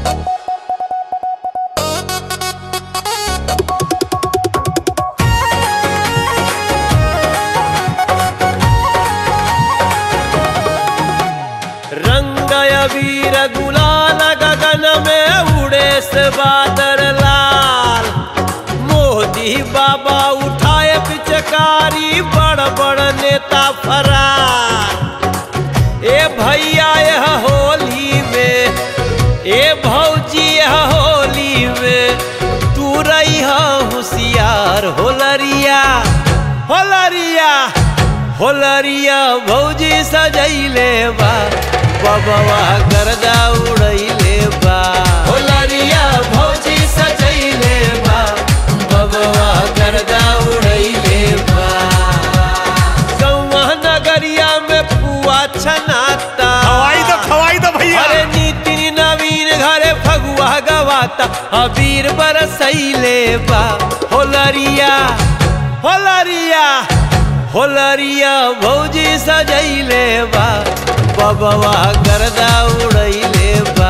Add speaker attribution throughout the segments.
Speaker 1: रंग अबीर गुलाल गगन में उड़े से बादल लाल मोदी बाबा उठाए पिचकारी बड़ बड़ नेता फरार ए भैया यह होली में ए भौजी यह होली में तू रही होशियार होलरिया होलरिया होलरिया भौजी सजैले बा बबवा गर्दा उड़ैले बा होलरिया भौजी सजैले बा बबवा गर्दा उड़ैले बा गौवा नगरिया में पुआ छनाता
Speaker 2: खवाई दो खवाई दो भैया
Speaker 1: अरे नीति नवीन घरे फगुआ गवाता अबीर बरसैले बा होलरिया होलरिया होलरिया भौजी सजैले बा बबवा गर्दा उड़ैले बा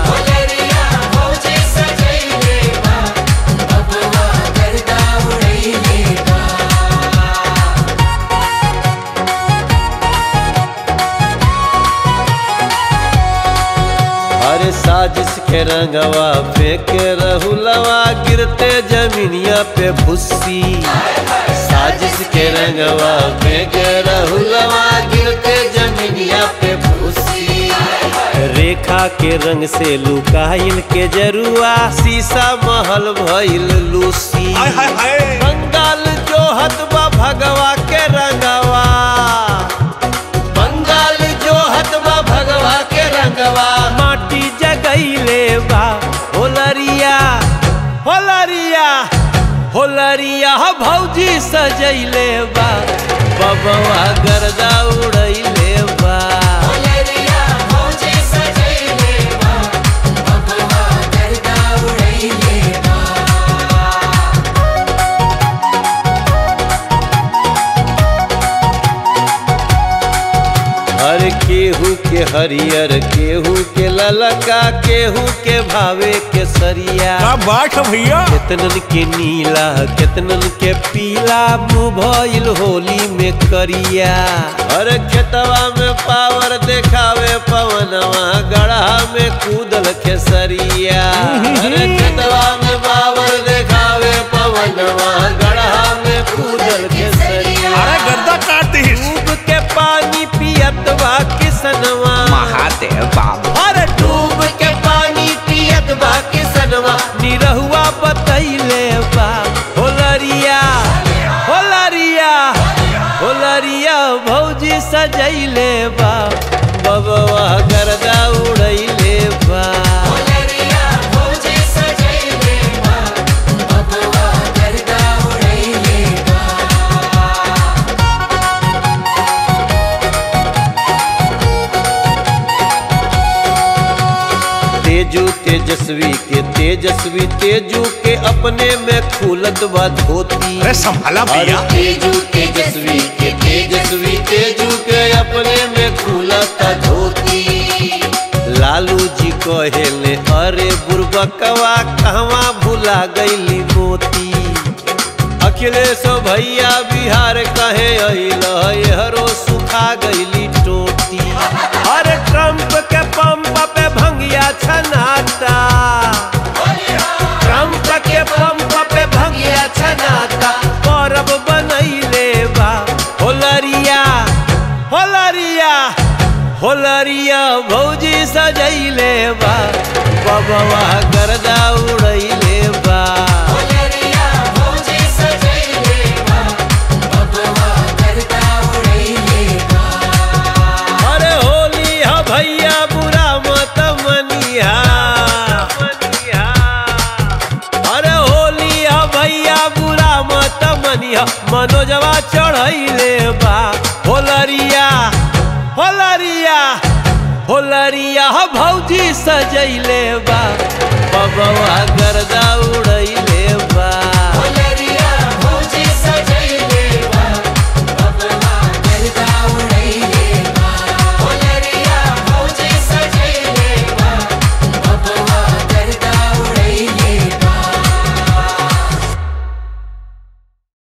Speaker 1: अरे साजिश के रंगवा फेंक रहुलवा गिरते जमीनिया पे भुस्सी साजिश के रंगवा फेंक रहुलवा गिरते जमीनिया पे भुस्सी रेखा के रंग से लुकाइल के जरुआ शीशा महल भइल लूसी
Speaker 2: हाय हाय हाय
Speaker 1: बंगाल जो हतबा भगवा के रंगवा बंगाल जो हतबा भगवा के रंगवा माटी जगैले बा होलरिया होलरिया होलरिया भौजी सजैले बा बबवा गर्दा उड़ैले बा हर केहू के हरियर केहू के ललका केहू के भावे के सरिया
Speaker 2: क्या बात है भैया
Speaker 1: केतनन के नीला केतनन के पीला मुँह भइल होली में करिया अरे खेतवा में पावर देखावे पवनवा गढ़ा में कूदल खेसरिया अरे खेतवा में पावर देखावे पवनवा गढ़ा में कूदल खेसरिया
Speaker 2: अरे गर्दा काट दी
Speaker 1: डूब के पानी पियत बा किसनवा
Speaker 3: महादेव बाबू
Speaker 1: अरे डूब के पानी पियत बा किसनवा निरहुआ बतैले बा होलरिया होलरिया होलरिया भौजी सजैले बा बबवा गर्दा उड़ैले बा तेजू तेजस्वी के तेजस्वी तेजू के अपने में खुलत बा धोती
Speaker 2: अरे संभाला भैया
Speaker 1: अरे तेजू तेजस्वी के तेजस्वी तेजू के अपने में खुलता धोती लालू जी कहेले अरे बुरबकवा कहवा भुला गईली मोती अखिलेश भैया बिहार कहे अइल हरो सुखा गईली टोटी अरे ट्रम्प के पंप पे भंगिया छनाता ट्रम्प के पंप पे भंगिया छनाता परब बनैले बा होलरिया होलरिया होलरिया भौजी सजैले बा बबवा गर्दा उड़ैले बा अरे होली ह भैया बुरा मत मनिहा अरे होली ह भैया बुरा मत मनिहा मनोजवा चढ़ैले बा होलरिया होलरिया होलरिया ह भौजी सजैले बा बबवा गर्दा उड़